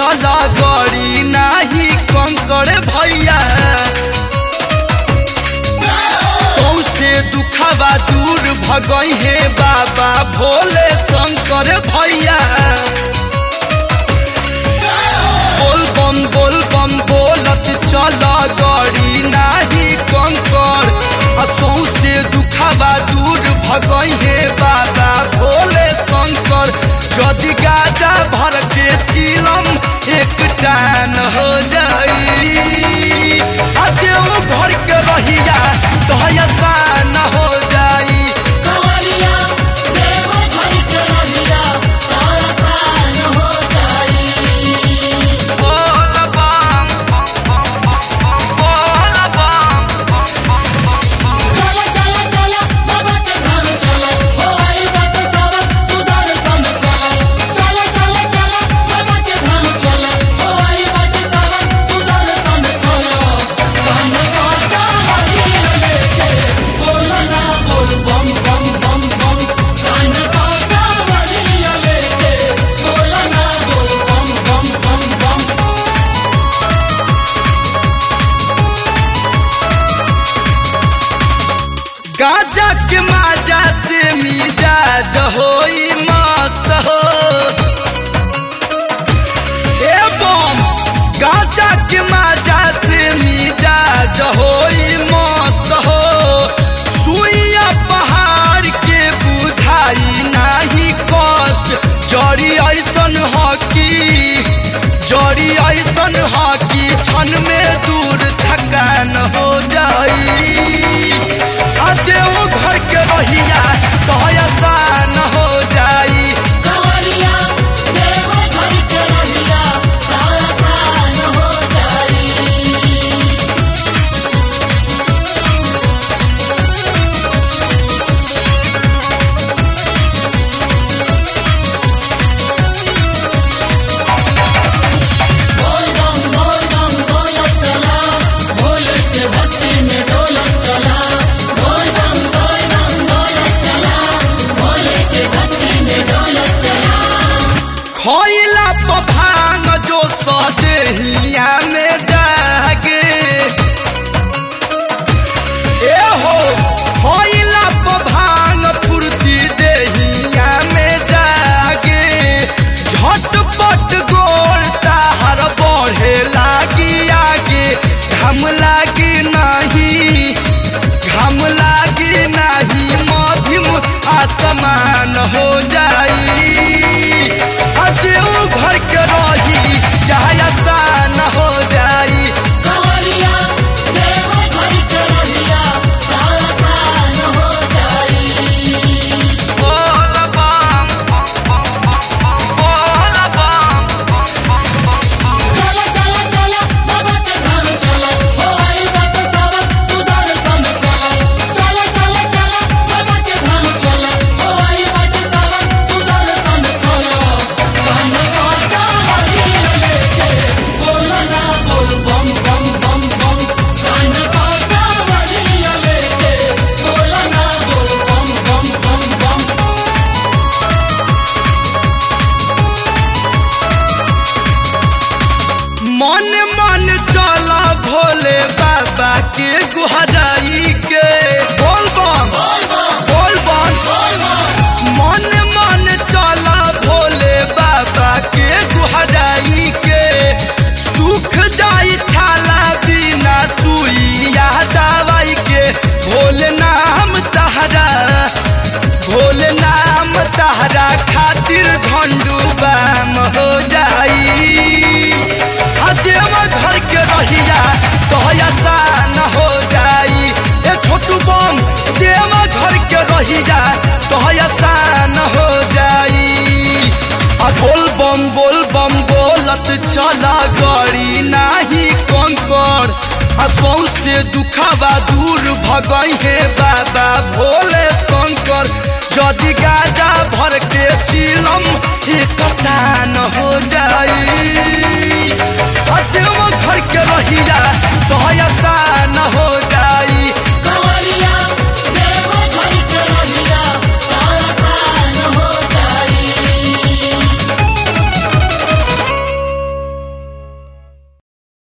चल गड़ी नाही कंकड़ भैया सौसे दुखवा दूर भगई हे बाबा भोले शंकर भैया बोल बम बोल बम बोलत चल गड़ी नाही कंकड़ आ सौसे दुखवा दूर भगई हे बाबा भोले शंकर जदि गाजा भर के चिलम एक टान हो जाई आ देव भर के रहिया दहसान हो जाई कवरिया देव धरि के रहिया तारसान हो जाई बोल बम बोल बम चला चला चला बाबा के धाम चला हो आई बात सावन तू दर्शन कला चला चला चला बाबा के धाम चला हो आई बात सावन तू दर्शन कला कान काटा हरिया लेके बोलना बोल बम बम बम बम कान काटा हरिया लेके बोलना बोल बम बम बम बम गाजा के माजा से मिजाज होई मस्त हो ए बम गाजा के माजा से मिजाज होई मस्त हो सुइया पहाड़ के बुझाई नाही कष्ट जड़ी ऐसन हकी जड़ी ऐसन हकी क्षण में दूर थकान हो जाई आ देव घर के रहिया तो आसान हो जाई कवरिया देव धरि के रहिया तारसान हो जाई बोल बम बोल बम बोलत चला भोले के भक्ति में डोलत चला बोल बम बोल बम बोलत चला भोले के भक्ति में डोलत चला खइला पभांग जो सदेहिया में जागे ए हो खइला पभांग फुर्ती देहिया में जागे झटपट गोल ताहर बढ़े लागी आगे घम लागी नहीं घम लागी नहीं मध्यम आसमान हो जाई आ देव घर के रही जहाँ आसान हो जाई कवरिया देव धरि के रहिया तारसान हो जाई बोल बम बोल बम चला चला चला बाबा के धाम चला हो आई बात सावन तू दर्शन कला चला चला चला बाबा के धाम चला हो आई बात सावन तू दर्शन कला कान काटा हरिया लेके बोलना बोल बम बम बम बम कान काटा हरिया लेके बोलना बोल बम बम बम बम मन मन चला भोले बाबा के गुहराई के बोल बम बोल बम मन मन चला भोले बाबा के गुहराई के सुख जाई छाला बिना सुइया दवाई के भोले नाम तहरा भोले नाम तहरा खातिर झंडू बाम हो जाई आ देव घर के रहिया तो आसान हो जाई ए छोटू बम देव घर के रहिया तो आसान हो जाई आ बोल बम बोल बम बोलत चला गड़ी नाही कंकड़ आ सौसे दुखवा दूर भगई हे बाबा भोले